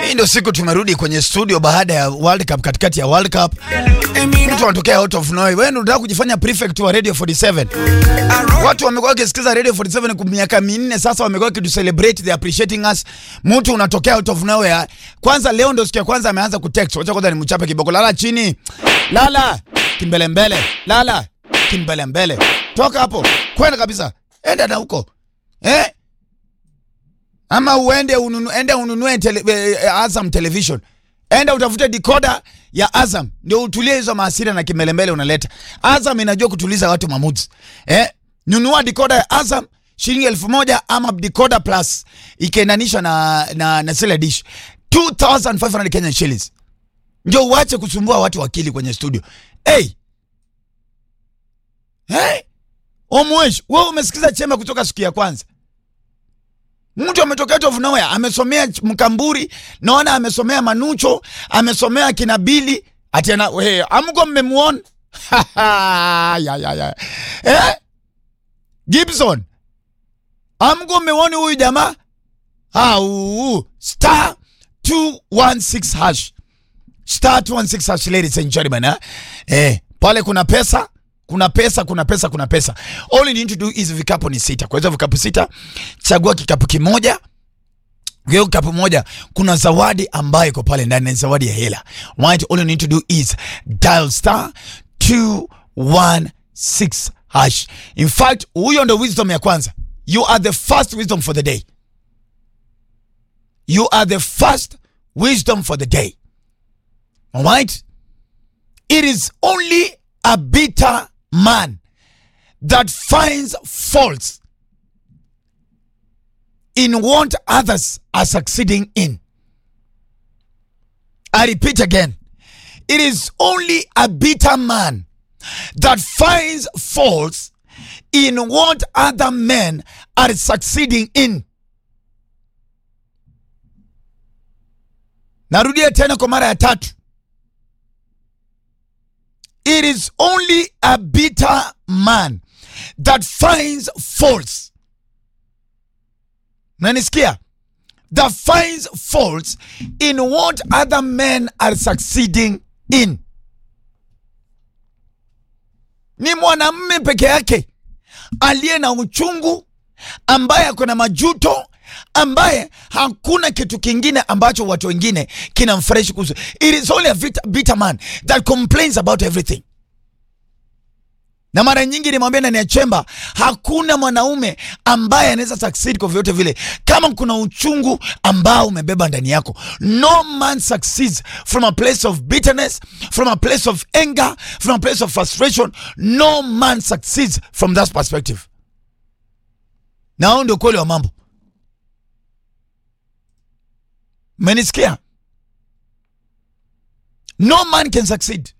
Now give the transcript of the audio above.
Hii ndio siku tumerudi kwenye studio baada ya World Cup, katikati ya World Cup. Mtu anatokea out of nowhere. Wewe unataka kujifanya prefect wa Radio 47. Watu wamekuwa wakisikiza Radio 47 kwa miaka minne sasa, wamekuwa kitu celebrate they appreciating us. Mtu unatokea out of nowhere. Kwanza leo ndio siku ya kwanza ameanza kutext. Wacha kwanza nimchape kiboko. Lala chini. Lala. Kimbele mbele. Lala. Kimbele mbele. Toka hapo. Kwenda kabisa. Enda na huko. Eh? Ama uende ununu, ende ununue tele, eh, Azam television. Enda utafute decoder ya Azam ndio utulie hizo maasira na kimelembele unaleta. Azam inajua kutuliza watu mamuzi. Eh? Nunua decoder ya Azam shilingi elfu moja ama decoder plus ikiendanisha na na, na sile dish 2500 Kenyan shillings. Ndio uache kusumbua watu wakili kwenye studio. Hey! Hey! Omwesh, wewe umesikiza chema kutoka siku ya kwanza. Mtu ametokea out of nowhere, amesomea Mkamburi, naona amesomea Manucho, amesomea Kinabili, ati ana we, amko mmemuona? ya ya ya. Eh? Gibson. Amko mmemuona huyu jamaa? Au star 216 hash. Star 216 hash ladies and gentlemen, eh? Eh, pale kuna pesa kuna pesa kuna pesa kuna pesa. All you need to do is vikapu ni sita. Kwa hizo vikapu sita, chagua kikapu kimoja. Hiyo kikapu moja kuna zawadi ambayo iko pale ndani, ni zawadi ya hela. Right, all you need to do is dial star 216 hash. In fact, huyo ndo wisdom ya kwanza. You are the first wisdom for the day. You are the first wisdom for the day. All right? It is only a bitter man that finds faults in what others are succeeding in. I repeat again. It is only a bitter man that finds faults in what other men are succeeding in. Narudia tena kwa mara ya tatu. It is only a bitter man that finds faults. Nanisikia? That finds faults in what other men are succeeding in. Ni mwanamume peke yake aliye na uchungu, ambaye ako na majuto, ambaye hakuna kitu kingine ambacho watu wengine kinamfresh kuhusu. It is only a bitter, bitter man that complains about everything. Na mara nyingi nimwambia ndani ya chemba, hakuna mwanaume ambaye anaweza succeed kwa vyote vile kama kuna uchungu ambao umebeba ndani yako. No man succeeds from a place of bitterness, from a place of anger, from a place of frustration. No man succeeds from that perspective. Na huo ndio kweli wa mambo. Menisikia? No man can succeed